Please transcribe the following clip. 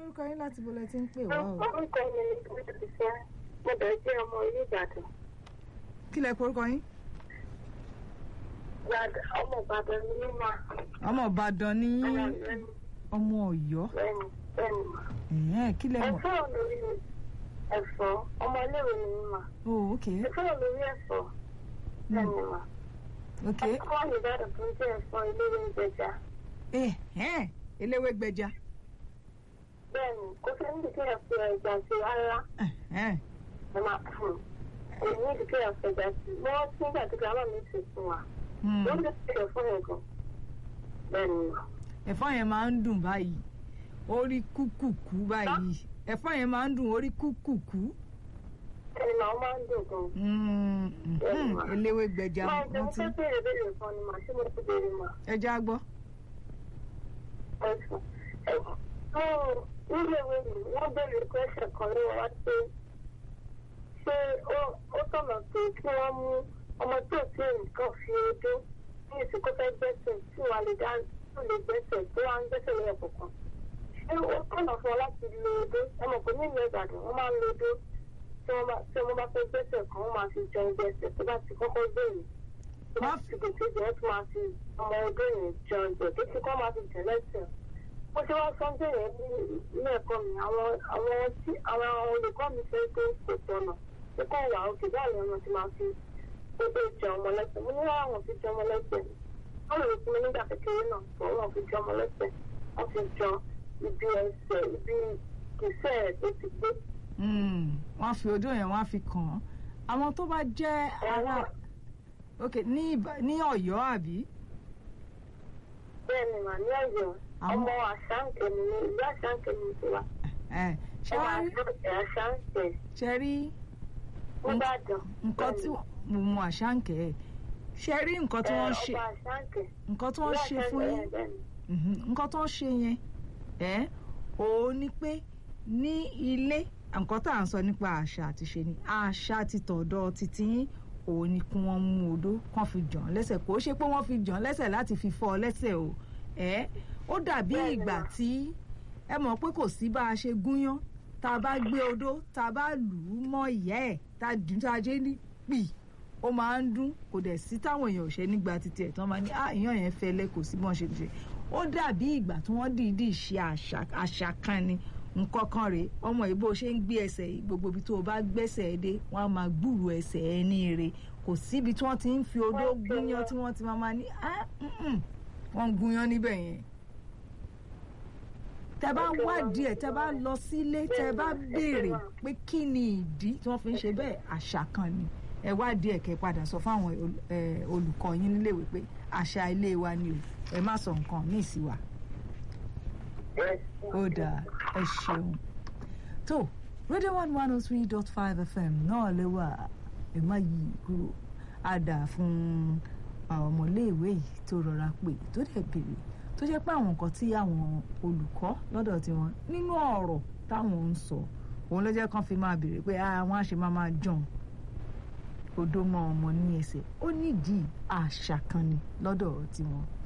orúkọ yín láti bọ́lẹ̀ tí ń pè wá o. orúkọ mi ni kúrò ti fẹ́ mo bẹ̀rẹ̀ jẹ́ ọmọ ilé ìbàdàn kí lẹ porúkọ yín. Ìbàdàn ọmọ ìbàdàn ni mí mà ọmọ ìbàdàn ní ọmọ ìlú ni ọmọ ọ̀yọ́ bẹ́ẹ̀ni bẹ́ẹ̀ni mà. ẹ̀hẹ́n, kí lẹ mọ̀. ẹ̀fọ́ lórí ẹ̀fọ́ ọmọ iléèwé ni mí mà. oh ok ẹ̀fọ́ lórí ẹ̀fọ́ bẹ́ẹ̀ni mà. ok ẹ̀fọ́ ìbàdàn tó ń jẹ́ ẹ̀fọ́ iléèwé ìjẹjà ẹ̀hẹ́n, eléwé gbẹja bẹ́ẹ̀ni kò sí níbi tí ẹ̀ fi ẹ̀jà sí rárá ẹ̀hẹ́n, ẹ̀ máa fún un èyí níbi tí ẹ̀ fi ẹ̀jà sí wọ́n nígbà tí grandma mi ti fún wa hmm. ló ń dé sí ẹ̀fọ́ yẹn gan bẹ́ẹ̀ni mà. ẹ̀fọ́ yẹn máa ń dùn báyìí orí kúkùkú báyìí ẹ̀fọ́ yẹn máa ń dùn orí kúkùkú ẹni màá máa ń dùn gan. Hmm, mhm, eléwé gbẹja máa jẹ wọ́n mo ti fẹ́ béèrè béèrè kan ni màá tí mo ti béèrè mà. ẹja gbọ́. ẹ̀sùn ẹ̀sùn nílé ìwé mi wọ́n béèrè kwẹ́sẹ̀ kan ní wọ́n pé ṣé ó- ó tọ̀nà pé kí wọ́n mú ọmọ tó tí nǹkan fi odó ní ìsìnkú fẹ́ gbẹ́sẹ̀ tí wàá lè dá tó lè gbẹ́sẹ̀ tó wá ń gbẹ́sẹ̀ lẹ́yìn kọ̀ọ̀kan. ṣé ó tọ̀nà fún ọ láti lo odó ẹ mọ̀ pé nílùú Ìbàdàn wọ́n máa ń lo odó tí wọ́n bá tí wọ́n bá fẹ́ gbẹ́sẹ̀ kan wọ́n máa fi jẹun gbẹ́sẹ̀ tó bá ti kọ́kọ́ gbẹ̀yìn tó bá ti gòkè jẹ́ wọ́n tún máa fi ọmọ odó yẹn jẹun gbẹ̀ tó ti kọ́ máa fi jẹ lẹ́sẹ̀ mo ṣe wá sọ́njẹ́ yẹn ní ilé ẹ̀kọ́ mi àwọn àwọn tí àwọn olùkọ́ mi fẹ́ pé kò tọ̀nà pé kọ́ wà òkè báyìí ni wọ́n ti máa fi gbogbo ìjẹ ọmọ lẹ́sẹ̀ mo ní wọ́n àwọn fi jẹ ọmọ lẹ́sẹ̀ wọ́n lè fún mi nígbà kékeré náà pọ̀ wọ́n fi jẹ ọmọ lẹ́sẹ̀ wọ́n fi jọ ibi ẹsẹ̀ ibi kìsẹ́ ẹ̀ tó ti gbé. Hmm, wọ́n fi odó yẹn wọ́n á fi kàn án àwọn tó bá jẹ́ ará ok ní Ìbà- ní Ọ̀yọ́ àbí bẹ́ẹ̀ ni mà ní ọ̀yọ́ Àwọn- ọmọ àṣàǹkẹ́ mi ní ìlú àṣàǹkẹ́ mi ti wá ẹ ṣe ọmọ wá rí àṣàǹkẹ́ ṣe rí nìbàdàn. nǹkan tí mo mọ àṣàǹkẹ́ ẹ̀ ṣe rí nǹkan tí wọ́n ṣe ọba àṣàǹkẹ́ nǹkan tí wọ́n ṣe fún yín Mhm, nǹkan tó ń ṣe yẹn ẹ òun ni pé ní ilé nǹkan tá à ń sọ nípa àṣà àti ṣe ni àṣà ti tọ̀dọ̀ títí yín òun ni kí wọ́n mú odó kán fi jàn án lẹ́sẹ̀ kó ṣe pé wọ́n fi jàn án lẹ́sẹ̀ láti fi fọ́ ọ lẹ́sẹ̀ o ẹ ó dàbí Bẹ́ẹ̀ni ìgbà mà. tí ẹ mọ̀ pé kò sí bá a ṣe gúnyán tá a bá gbé odó tá a bá lù ú mọ́ ìyá ẹ̀ tá a dùn tá a jẹ́ ní pì ó máa ń dún kò dẹ̀ sí táwọn èèyàn ò ṣe nígbà títí ẹ̀ tán máa ní ah ìyàn yẹn fẹ́lẹ́ kò sí bọ́n ṣe ṣe ó dàbí ìgbà tí wọ́n dìídì ṣe àṣà àṣà kan ni nǹkan kan rèé ọmọ yìí bó ṣe ń gbé ẹsẹ̀ yìí gbogbo ibi tó o bá gbẹ́sẹ̀ ẹ dé wọ́n á máa gbúrò ẹsẹ̀ ẹ ní ire kò síbi tí wọ́n ti ń fi odó Wọ́n ti gúnyán lọ. tí wọ́n ti máa máa ní ah mm-mm, wọ́n ń gúnyán níbẹ̀ yẹn tẹ bá Wọ́n ti lọ. wádìí ẹ tẹ bá lọ sílé tẹ bá Bẹ́ẹ̀ni, ẹ ti béèrè lọ. pé kí ni ìdí tí wọ́n fi ń ṣe bẹ́ẹ̀ àṣà kan ni ẹ wádìí ẹ kẹ́ padà sọ fáwọn ol- ẹ, olùkọ́ yín níléèwé pé àṣà ilé wa ni o ẹ má sọ nǹkan míì sí wa ó dáa ẹ ṣeun tó radio one one oh three dot five fm náà lè wà ẹ má yí kúrò á dà fún àwọn ọmọléèwé yìí tó rọra pè tó dẹ̀ béèrè tó jẹ́ pé àwọn nǹkan tí àwọn olùkọ́ lọ́dọ̀ tiwọn nínú ọ̀rọ̀ táwọn ń sọ òun ló jẹ́ kán fi máa béèrè pé àwọn á ṣe máa máa jọun odó mọ́ ọmọ ní ẹsẹ̀ ó nídìí àṣà kan ni lọ́dọ̀ tiwọn